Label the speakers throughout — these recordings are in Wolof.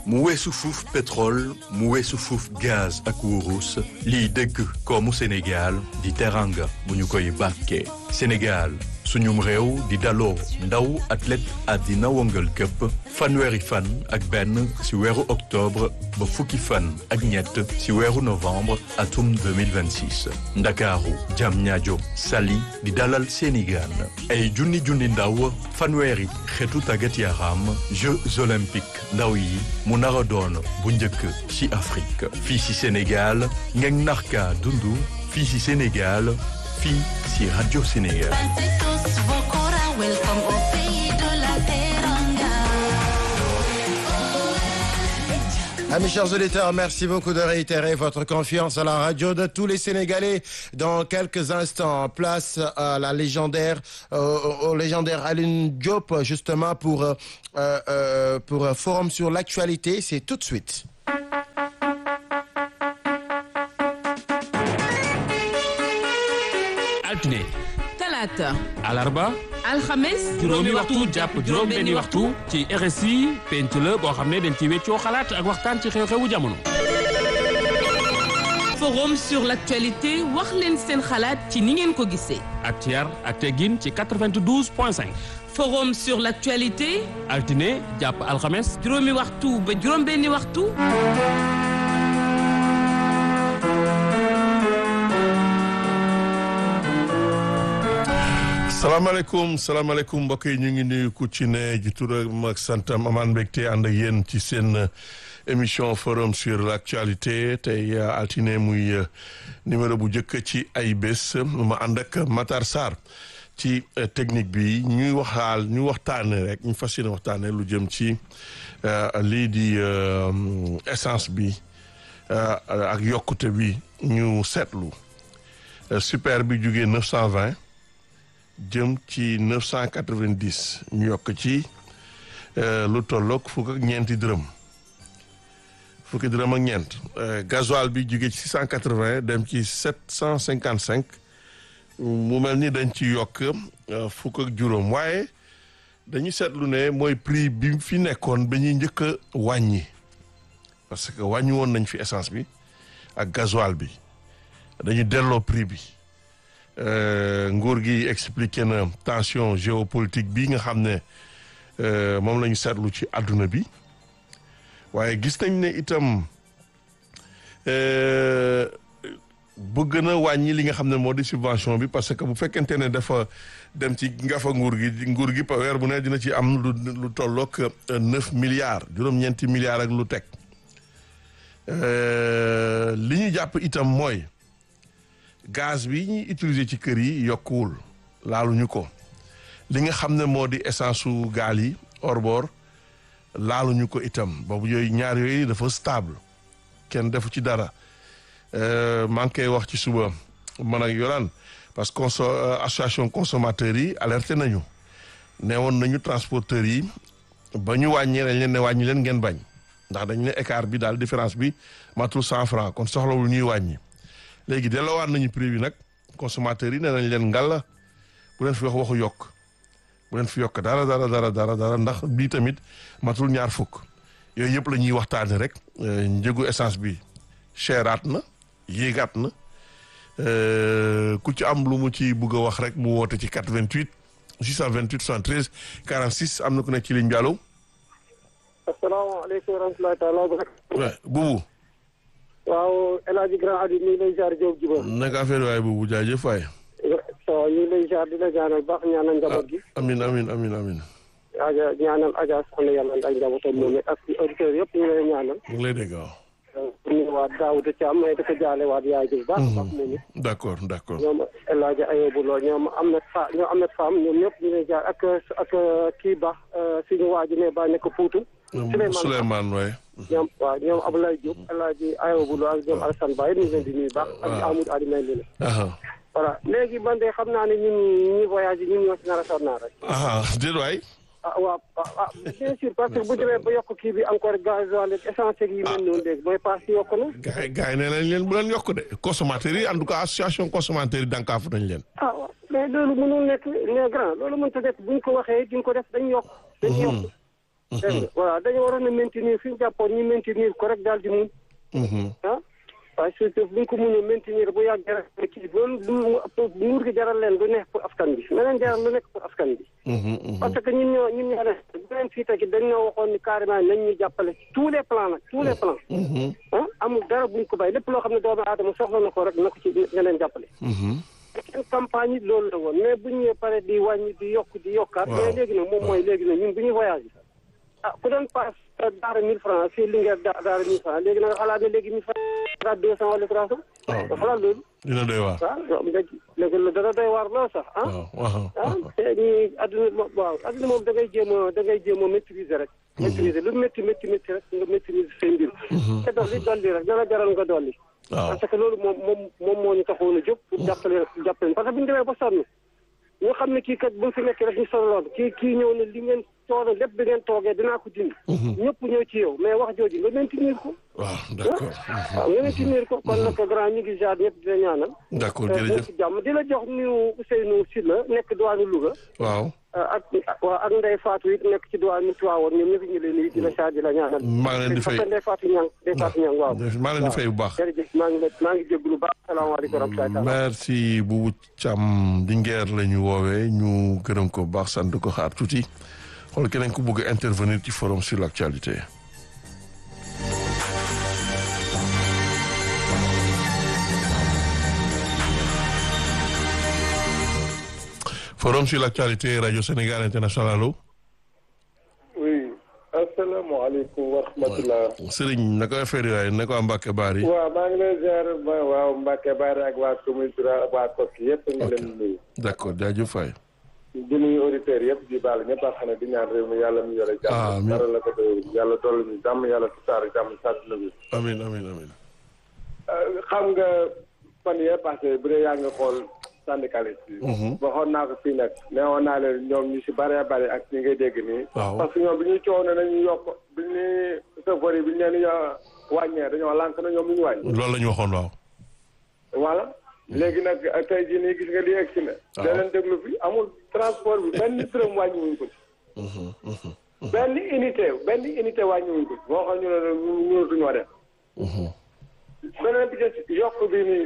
Speaker 1: mu weesu fuuf pétrole mu weesu fuuf gaz ak wurus liy dëgg koomu Sénégal di teranga bu ñu koy bàkkee Sénégal suñum réew di daloo ndaw athlète àddina wëngal këpp fanweeri fan ak benn ci weeru octobre ba fukki fan ak ñett ci weeru novembre atum 2026 ndakaaru Diamniadio Saly di dalal seeni gaan ay junni junni ndaw fanweeri xeetu tàggat yaram Jeux olympiques ndaw yi mu nar a doon bu njëkk ci Afrique fii ci Sénégal ngeen narka dundu fii ci Sénégal fii ci Radio Sénégal
Speaker 2: Amis chers auditeurs, merci beaucoup de réitérer votre confiance à la radio de tous les Sénégalais. Dans quelques instants, place à la légendaire, euh, au légendaire Aline Diop, justement pour euh, euh, pour un forum sur l'actualité. C'est tout de suite.
Speaker 3: altine
Speaker 4: talaata
Speaker 3: alarba
Speaker 4: alxames
Speaker 3: juróomi waxtu jàpp juróom benni waxtu ci RSI penc la boo xam ne dañ ci weccoo xalaat ak waxtaan ci xew-xewu jamono
Speaker 4: forum sur l'actualité wax leen seen xalaat ci ni ngeen ko gisee
Speaker 3: ak ci yar ak teggin ci 92 point 5
Speaker 4: forum sur l'actualité
Speaker 3: altine jàpp alxames
Speaker 4: juróomi waxtu ba juróom benni waxtu
Speaker 5: salaamaaleykum salaamaaleykum mbokk yi ñu ngi nuyu ku ci ne ji turam ak santam amaan mbégte ànd ak yéen ci seen émission forum sur l'actualité tey altine muy numéro bu njëkk ci ay bés ma ànd ak Matar Sarr ci technique bi ñuy waxaal ñu waxtaane rek ñu fas yéene waxtaane lu jëm ci lii di essence bi ak yokkute bi ñu seetlu super bi jugee 920 jëm ci neuf cent quatre-vingt-dix ñu yokk ci lu tolloog fukk ak ñeenti dërëm fukki dërëm ak ñeent gasoil bi jóge ci six cent quatre-vingts dem ci sept cent cinquante-cinq mu mel ni dañ ci yokk fukk ak juróom waaye dañu seetlu ne mooy prix bi fi nekkoon ba ñuy njëkk a wàññi parce que wàññi woon nañ fi essence bi ak gasoil bi dañu delloo prix bi nguur gi expliqué na tension géopolitique bi nga xam ne moom la ñu seetlu ci àdduna bi waaye gis nañ ne itam bëgg na wàññi li nga xam ne moo di subvention bi parce que bu fekkente ne dafa dem ci ngafa nguur gi nguur gi weer bu ne dina ci am lu lu tolloog neuf milliards juróom-ñeenti milliards ak lu teg li ñu jàpp itam mooy. gaz bi ñuy utiliser ci kër yi yokkuwul laaluñu ko li nga xam ne moo di essence su gaal yi hors-bord laaluñu ko itam boobu yooyu ñaar yooyu dafa stable kenn defu ci dara maa ngi koy wax ci suba man ak Yolaan parce que conso association consommateurs yi alerté nañu ne woon nañu transporteurs yi ba ñu wàññee dañ leen ne wàññi leen ngeen bañ ndax dañ ne écart bi daal différence bi matul cent francs kon soxlawul ñuy wàññi. léegi delloowaat nañu prix bi nag consommateurs yi nee nañ leen ngalla bu leen fi wax waxu yokk bu leen fi yokk dara dara dara dara dara ndax bii tamit matul ñaar fukk yooyu yëpp la ñuy waxtaane rek njëgu essence bi cheraat na yéegaat na ku ci am lu mu ci bugg a wax rek mu woote ci 88 628 73 46 am na ku nekk ci ligne bi allo.
Speaker 6: asalaamaaleykum wa rahmatulahi taala wa barakatuh.
Speaker 5: buubu.
Speaker 6: waaw El Hadj Grand Adi ñu ngi lay jaar Diop Djibo.
Speaker 5: naka affaire waay boobu jaajëf waay.
Speaker 6: waaw ñu ngi lay jaar di la ñaanal baax ñaanal njaboot gi.
Speaker 5: amin amin amin amin
Speaker 6: Aja ñaanal Aja soxna yàlla ak njabootam moom it ak auditeurs yëpp ñu ngi lay ñaanal.
Speaker 5: mu ngi lay dégg waaw.
Speaker 6: ñu ngi waat Daouda Thiam mais dafa jaale waat yaay ji bu baax a baax moom it.
Speaker 5: d' accord d' accord.
Speaker 6: ñoom El Hadj Ayobu Lo ñoom am na fa ñoom am na femme ñoom ñëpp ñu ngi lay jaar ak ak kii baax suñu waa ji ne ba nekk Fuutu.
Speaker 5: Souleymane waay.
Speaker 6: ñoom waaw ñoom Abdoulaye Diop El Hadj Ayobu Lo ak ñoom Alassane Ba ñu ngi leen di nuyu baax. ak Amadou Adi may leen. voilà léegi man de xam naa ne ñun ñi voyage yi ñun ñoo si nar a sonn rek.
Speaker 5: ah déedéet waay.
Speaker 6: ah waaw ah bien sûr parce que bu demee ba yokk kii bi encore gasoil ak essence yi mel noonu léegi mooy paas yokk na.
Speaker 5: gars yi gars yi nee nañ leen bu leen yokk de consommateurs yi en tout cas association consommateurs yi dànkaafu nañ leen.
Speaker 6: ah waaw mais loolu mënul nekk les grands loolu mënut a nekk buñ ko waxee duñ ko def dañ yokk. dañ yokk dégg nga voilà dañu waroon a maintenir fi ñu jàppoon ñu maintenir ko rek daal di muñ. ah parce que bu ñu ko mënee maintenir bu yàgg rek kii loolu lu nguur gi jaral leen lu nekk pour askan bi na leen jaral lu nekk pour askan bi. parce que ñun ñoo ñun ñoo def bu leen fii tegi dañ ñoo waxoon ni carrément nañ ñu jàppale tous les plans nag tous les plans. ah amul dara buñ ko bay lépp loo xam ne doomu aadama soxla na ko rek na ko ci nga leen jàppale. seen campagne yi loolu la woon mais bu ñu paree di wàññi di yokk di yokkaat. mais léegi nag moom mooy léegi nag ñun bu ñuy voyage ah ku doon paas daara mille francs fii Linguère daara mille francs léegi nag xalaat ne léegi mille francs daara deux cent wala trois cent. waaw xalaat loolu.
Speaker 5: dina doy waar.
Speaker 6: waaw léegi léegi dana doy waar lool sax ah.
Speaker 5: waaw
Speaker 6: ah te ñii adduna moom waaw adduna moom da ngay jéem a da ngay jéem a maîtriser rek. maîtriser lu métti métti métti rek nga maîtriser say mbir. te dolli dolli rek dana jaral nga dolli.
Speaker 5: waaw
Speaker 6: parce que loolu moom moom moom moo ñu taxoon a jóg pour jàppale jàppale parce que bu ñu demee ba sonn ñu xam ne kii kat bu fi nekk rek ñu sonaloon kii kii ñëw ne li ngeen coono lépp bi ngeen toogee dinaa ko dindi. ñëpp ñëw ci yow mais wax jooju nga maintenir ko.
Speaker 5: waaw d'accord.
Speaker 6: waaw nga maintenir ko kon nag grand ñu ngi jaar ñëpp di la ñaanal.
Speaker 5: d'accord jërëjëf
Speaker 6: ci jàmm di la jox nuyu Ousseynou Sylla nekk diwaanu Louga.
Speaker 5: waaw.
Speaker 6: ak waaw ak Ndeye Fatou it nekk ci diwaanu Tivaouane ñoom ñëpp ñu leen nuyu di la saa di la ñaanal.
Speaker 5: maa ngi leen di fay
Speaker 6: Ndeye Fatou Niang Ndeye Fatou Niang waaw.
Speaker 5: maa ngi leen di fay bu baax.
Speaker 6: jërëjëf maa ngi maa ngi jégalu baax salaamaaleykum wa rahmatulah.
Speaker 5: merci Boubou Thiam Linguère la ñu woowee ñu gërëm ko bu baax sant ko xaar tuuti xool keneen ku bëgg a intervenir ci forum sur l'actualité. forum sur l'actualité radio Sénégal international allo.
Speaker 7: oui asalaamaaleykum wa rahmatulah.
Speaker 5: Serigne naka affaire yi waaye naka waa Mbacke Bari.
Speaker 7: waaw maa ngi lay ziar waaw Mbacke Bari ak waa commune Tura ak waa Koki yëpp ñu leen nuyu.
Speaker 5: d'accord jaajëf Faye.
Speaker 7: di nuyu auditeurs yëpp di baal ñëpp a xam ne di ñaan réew mi yàlla mu yore jàmm. dara la ko doy yàlla dolli ñu jàmm yàlla tusaar jàmm sàtt na bi.
Speaker 5: amiin amiin amiin.
Speaker 7: xam nga fan yee passé bu dee yaa ngi xool syndicaliste yi. waxoon naa ko fii nag neewoon naa leen ñoom ñu si bëree bëri ak ñi ngay dégg nii.
Speaker 5: waaw
Speaker 7: parce que ñoom bi ñuy coow ne nañu yokk bi ñuy chauffeur yi bi ñu leen di wàññee dañoo lànk na ñoom lu ñu wàññi.
Speaker 5: loolu la ñu waxoon waaw.
Speaker 7: voilà léegi nag tey jii nii gis nga li egg si na.
Speaker 5: waaw
Speaker 7: da leen déglu fi amul transport bi benn dërëm wàññi wuñ ko ci. benn unité benn unité wàññi wuñ ko ci boo xam ñu ne mënatuñoo def. beneen bi ci yokk bi nii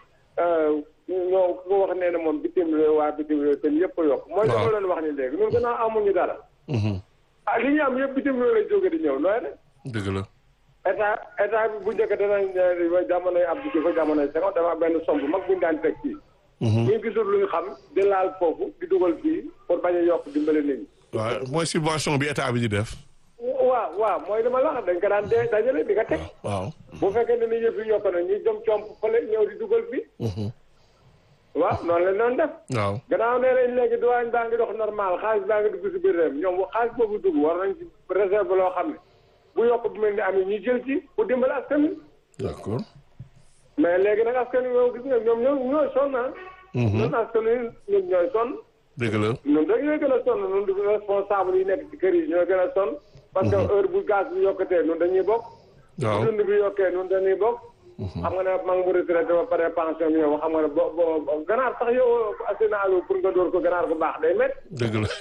Speaker 7: ñoo ko wax nee na moom bitim réew waa bitim réew te ñëpp a yokk. mooy li ma leen wax ni léegi ñun gannaaw amuñu dara. ah li ñu am yëpp bitim réew lay jóge di ñëw nooy ne.
Speaker 5: dëgg la.
Speaker 7: état état bi bu njëkk danañ jamonoy Abdou Diouf jamonoy Senghor dafa benn somb mag bu ñu daan teg fii. ñu gisul lu ñu xam di laal foofu di dugal fii pour bañ a yokk dimbale nit ñi.
Speaker 5: waaw mooy subvention bi état bi di def.
Speaker 7: waaw waaw mooy li ma la wax dañ ko daan dee dajale di nga teg.
Speaker 5: waaw.
Speaker 7: bu fekkee ne ni yëf yi yokk na ñu jëm comp fële ñëw di dugal fii. waaw noonu la doon def.
Speaker 5: waaw.
Speaker 7: gannaaw nee nañ léegi douane baa ngi dox normal xaalis baa ngi dugg si biir réew ñoom xaalis boobu dugg war nañ ci réserve loo xam ne bu yokk bu mel ni am ñu jël ci pour dimbali askan wi.
Speaker 5: d'accord.
Speaker 7: mais léegi nag askan wi moom gis nga ñoom ñoo ñooy sonn ah. ñun askan wi ñun ñooy sonn.
Speaker 5: dëgg la.
Speaker 7: ñun rek ñooy gën a sonn ñun du responsable yi nekk ci kër yi ñooy gën a sonn. parce que heure bu gaz bi yokkatee ñun dañuy bokk.
Speaker 5: waaw
Speaker 7: bu dund bi yokkee ñun dañuy bokk. xam nga ne maa ngi mu retraité ba pare pension bi yow xam nga ne bo bo ganaar sax yow asinaalo pour nga door ko ganaar bu baax day métti.
Speaker 5: dëgg la.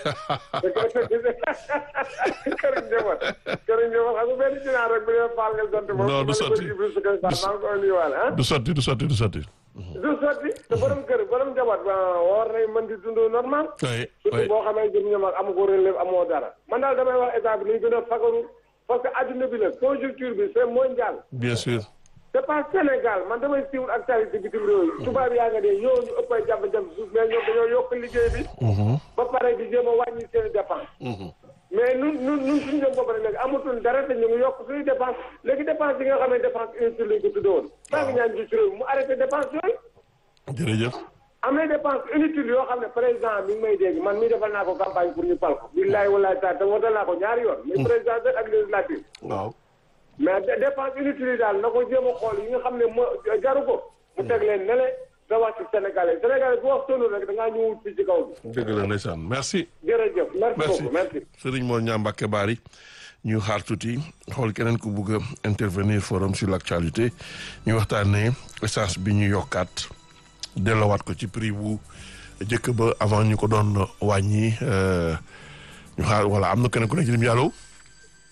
Speaker 7: këriñ njaboot këriñ njaboot xam nga benn ginaar rek bu dee faal nga sant moom.
Speaker 5: non du sotti
Speaker 7: maa ngi koy nuyuwaale ah.
Speaker 5: du sotti du sotti du sotti.
Speaker 7: du sotti te borom kër borom njaboot ba war nay mën di dund normal.
Speaker 5: oui
Speaker 7: surtout
Speaker 5: oui
Speaker 7: boo xamee jëm ñoom ak amu ko relève amoo dara. man daal damay wax état bi nañ gën a fagaru parce que adduna bi la conjoncture bi c'est mondial.
Speaker 5: bien sûr.
Speaker 7: c'est pas Sénégal man damay suivre actualité bitim réew yi. tubaab yaa nga dee yow ñu ëpp ay jafe-jafe suuf mais ñoom dañoo yokk liggéey bi. ba pare di jéem a wàññi seen i dépense. mais nun nun nun suñu jëm bopp rek léegi amatul dara te ñu ngi yokk suñuy dépense léegi dépense yi nga xam ne dépense inutile lañ ko tuddee woon. maa ngi ñaan ci réew mi mu arrêté dépense yooyu.
Speaker 5: jërëjëf.
Speaker 7: am na dépense inutile yoo xam ne président mi ngi may dégg man mii defal naa ko campagne pour ñu pal ko. billahi wallahi taala te wotal naa ko ñaari yoon. muy président ak législative.
Speaker 5: waaw.
Speaker 7: mais dépense inutile yi daal na ko jéem a xool yi nga xam ne moo jaru ko. mu teg leen ne le da wax ci Sénégalais Sénégalais bu wax tollu rek da ngaa ñëwul fii ci kaw bi.
Speaker 5: dëgg la ndeysaan merci.
Speaker 7: jërëjëf merci
Speaker 5: merci
Speaker 7: beaucoup merci.
Speaker 5: Serigne Mor Niang Mbacke Bari ñu xaar tuuti xool keneen ku bugg a intervenir forum sur l'actualité ñu waxtaanee essence bi ñu yokkaat delloowaat ko ci prix bu jëkk ba avant ñu ko doon wàññi ñu xaar voilà am na keneen ku nekk ci lim yàlla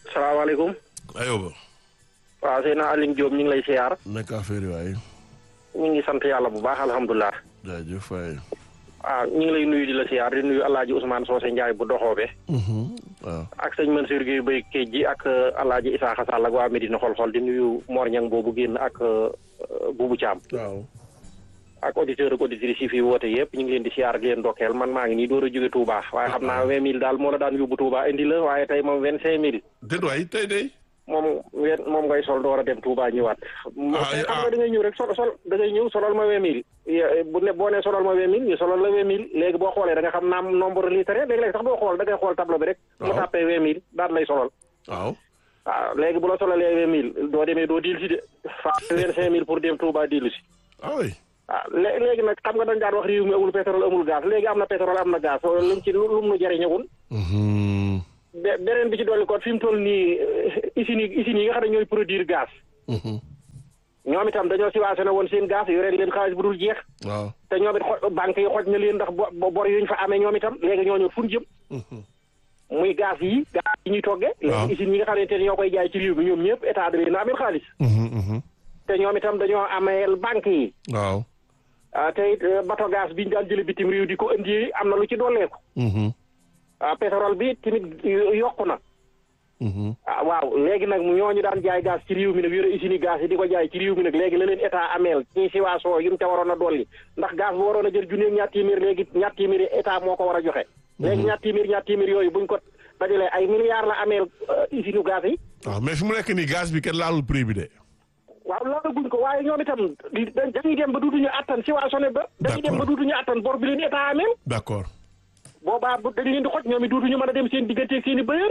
Speaker 6: salaamaaleykum
Speaker 5: ayoba
Speaker 6: waaw Seydina Aline Diop ñu ngi lay siyaar
Speaker 5: nekk affaire yi waaye
Speaker 6: ñu ngi sant yàlla bu baax alhamdulilah
Speaker 5: jaajëf waaye
Speaker 6: waaw ñu ngi lay nuyu di la siyaar di nuyu alaaji Ousmane Socé Ndiaye bu doxoobe
Speaker 5: waaw
Speaker 6: ak sëñ Mansour Gueye Bay Kéej ji ak alaaji Isaaxa Sall ak waa Medina xol-xol di nuyu Mor Ñang boobu génn ak Buubu Caam
Speaker 5: waaw
Speaker 6: ak auditeur ak auditrice yi fi woote yëpp ñu ngi leen di siyaar di leen ndokkeel man maa ngi nii door a jóge Touba waaye xam naa vingt mille daal moo la daan yóbbu Touba indi la waaye tey moom vingt cinq mille
Speaker 5: déet waay tey day
Speaker 6: moom wen moom ngay sol door a dem Touba ñëwaat.
Speaker 5: Ah,
Speaker 6: tey xam
Speaker 5: ah.
Speaker 6: nga da ngay ñëw rek sol sol da ngay ñëw solal ma vingt mille. ye- bu ne boo nee solal ma vingt mille ñu solal la vingt mille léegi boo xoolee da nga xam naam nombre litre léegi-léegi sax doo xool da ngay xool tableau bi rek. mu
Speaker 5: Waaw.
Speaker 6: tàppee vingt mille daal lay solal.
Speaker 5: waaw
Speaker 6: waaw léegi bu la solalee vingt mille doo demee doo diil si de. fa vingt cinq mille pour dem Touba diilu si.
Speaker 5: ah oui
Speaker 6: waaw lé- léegi nag xam nga dañ daan wax réew mi amul pétrole amul gaz léegi am na pétrole am na gaz luñ ci lu mu nu jëriñagul.
Speaker 5: Mhm.
Speaker 6: be- beneen bi ci dolli ko fi mu toll nii usines yi usines yi nga xam ne ñooy produire gaz.
Speaker 5: Mhm.
Speaker 6: ñoom itam dañoo subventionné woon seen gaz yore leen xaalis bu dul jeex
Speaker 5: waaw
Speaker 6: te ñoom it xo- banque yi xoj na leen ndax bo- bo- bor yuñ fa amee ñoom itam léegi ñooñu fu ñu jëm
Speaker 5: Mhm.
Speaker 6: muy gaz yi gaz yi ñuy toggee
Speaker 5: Waaw.
Speaker 6: léegi usines yi nga xamante ne ñoo koy jaay ci réew mi ñoom ñëpp état da leen a amee xaalis
Speaker 5: Mhm, mhm.
Speaker 6: te ñoom itam dañoo ameel banque yi
Speaker 5: waaw
Speaker 6: ah te it eh, bato gaz bi ñu daan jële bitim réew di ko indi am na lu ci dolleeku
Speaker 5: Mhm,
Speaker 6: ah pétrole bi tamit yo- yokku na
Speaker 5: mhm.
Speaker 6: ah waaw léegi nag ñooñu daan jaay gaz ci réew mi nag yore usine gaz yi di ko jaay ci réew mi nag léegi la leen état ameel ci siwaasoo yu mu ca waroon a dolli ndax gaz bu waroon a jël junneeg ñaar téeméer léegi ñaar téeméeri état moo ko war a joxe. léegi ñaar téeméer ñaar téeméer yooyu buñ ko dajalee ay milliards la ameel usine gaz yi.
Speaker 5: waaw mais fi mu nekk nii gaz bi kenn laalul prix bi de
Speaker 6: waaw loolu guñ ko waaye ñoom itam di- da- dañuy dem ba duutuñu attan siwaasoo ba. dañuy dem ba
Speaker 5: D'accord.
Speaker 6: duutuñu attan bor bi leen état ameel.
Speaker 5: d'accord
Speaker 6: boobaa bu dañ leen di xoj ñoom it duutuñu mën a dem seen digganteeg seen i bëyër.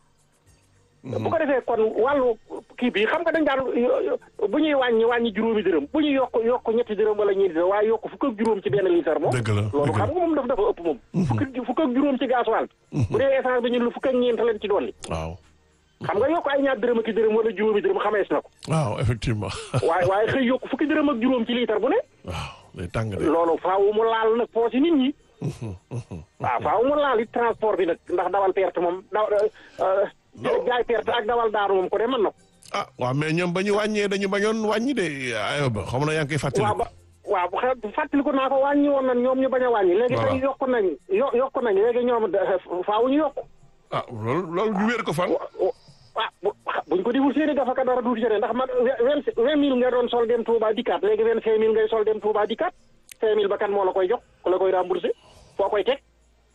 Speaker 6: bu ko defee kon wàllu kii bi xam nga dañ daan bu ñuy wàññi wàññi juróomi dërëm bu ñuy yokk yokk ñetti dërëm wala ñeenti dërëm waaye yokk fukk ak juróom ci benn litre moom.
Speaker 5: Dëgg la,
Speaker 6: loolu
Speaker 5: dëgg la.
Speaker 6: xam nga moom dafa dafa ëpp moom. fukk ak fukk ak juróom ci gasoil bi. bu dee essence bi ñun lu fukk ak ñeent lañ ci dolli.
Speaker 5: waaw
Speaker 6: xam nga yokk ay ñaar dërëm ak i dërëm wala juróomi dërëm xamees na ko.
Speaker 5: waaw effectivement
Speaker 6: waaye waaye xëy yokk fukki dërëm ak juróom ci litre bu ne.
Speaker 5: waaw day tàng de
Speaker 6: loolu faaw mu laal nag poosi nit ñi. waaw faaw mu laal it transport bi nag ndax dawal perte moom daw jaay perte ak dawal daanu moom ko de mën na ko.
Speaker 5: ah waaw mais ñoom ba ñu wàññee dañu bañoon wàññi de ayoba xam na yaa ngi koy fàttali
Speaker 6: waaw ba waaw bu xe- fàttaliku naa ko wàññi woon nañ ñoom ñu bañ a wàññi. léegi
Speaker 5: Voilà.
Speaker 6: tey yokk nañ yo yokk nañ léegi ñoom da- faaw ñu yokk.
Speaker 5: ah loolu loolu ñu wér ko fan
Speaker 6: ah bu buñ ko deful seeni dafa ka dara duuti jëne ndax man vingt vingt mille nga doon sol dem Touba dikkaat léegi vingt cinq mille ngay sol dem Touba dikkaat cinq mille ba kan moo la koy jox ku la koy remboursé foo koy teg.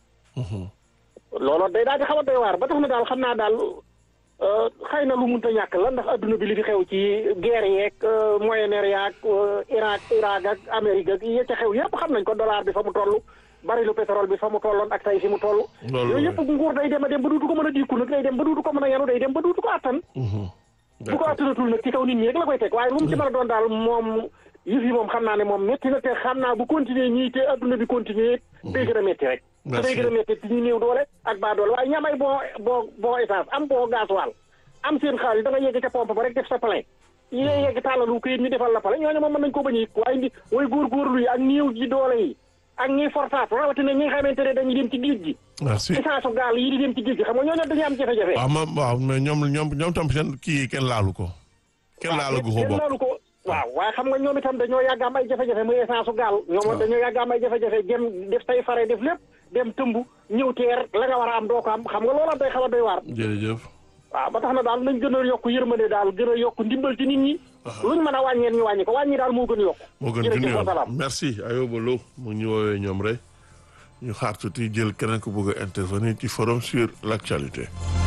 Speaker 6: loolu day daal di xaw a doy waar ba tax na daal xam naa daal euh, xëy na lu munta ñàkk la ndax adduna bi li fi xew ci guerre yeeg euh, Moyen-Orient yaag euh, Irak Irak ak Amérique ak yi ca xew yëpp xam nañ ko dollar bi fa mu toll barilu pétrole bi fa mu tolloon ak tey fi mu toll.
Speaker 5: Loolu
Speaker 6: yooyu
Speaker 5: la.
Speaker 6: yëpp nguur day dem a dem ba duutu ko mën a diiku nag day dem ba duutu ko mën a yanu day dem ba duutu ko attan. bu ko attanatul nag ci kaw nit ñi rek la koy teg waaye lu mu ci mën a doon daal moom yëf yi moom xam naa ne moom métti na te xam naa bu continuer ñii te adduna bi continuer day gën a métti rek te
Speaker 5: Merci.
Speaker 6: day gën a métti ci ñu néew doole ak baa doole waaye ñi am ay bon bon bon essence am bon gasoil am seen xaalis da nga yegg ca pompe ba rek def sa plein yi ngay yegg tàllalu ko yit ñu defal la pale ñooñu moom mën nañ ko bañ a yëg waaye ndi way góorgóorlu yi ak néew ji doole yi ak ñiy fortaatu rawatina ñi nga xamante ne dañuy dem ci géej gi
Speaker 5: merci
Speaker 6: essence gaal yi di dem ci géej gi xam nga ñooñu dañuy am jafe-jafe
Speaker 5: waaw ma waaw mais ñoom ñoom ñoom tam seen kii kenn laalu ko kenn laalu ko ko
Speaker 6: kenn
Speaker 5: bokk
Speaker 6: laalu ko waaw waaye xam nga ñoom itam dañoo yàgg am ay jafe-jafe muy essence su gaal ñoom dañoo yàgg am ay jafe-jafe dem def tay fare def lépp dem tëmb ñëw teer la nga war a am doo ko am xam nga loola day xaw a doy waar
Speaker 5: jërëjëf
Speaker 6: waaw ba tax na daal nañ gën a yokk yërmande daal gën a yokk ndimbal ci nit ñi luñ mën a wàññeen ñu wàññi ko wàññi daal moo gën yokk
Speaker 5: moo gën junni
Speaker 6: jërëjëf
Speaker 5: yoon
Speaker 6: wasalaam
Speaker 5: merci Ayoba Lo mu ñu woowee ñoom rek ñu xaar tuuti jël keneen ku bëgg a intervenir ci forum sur l'actualité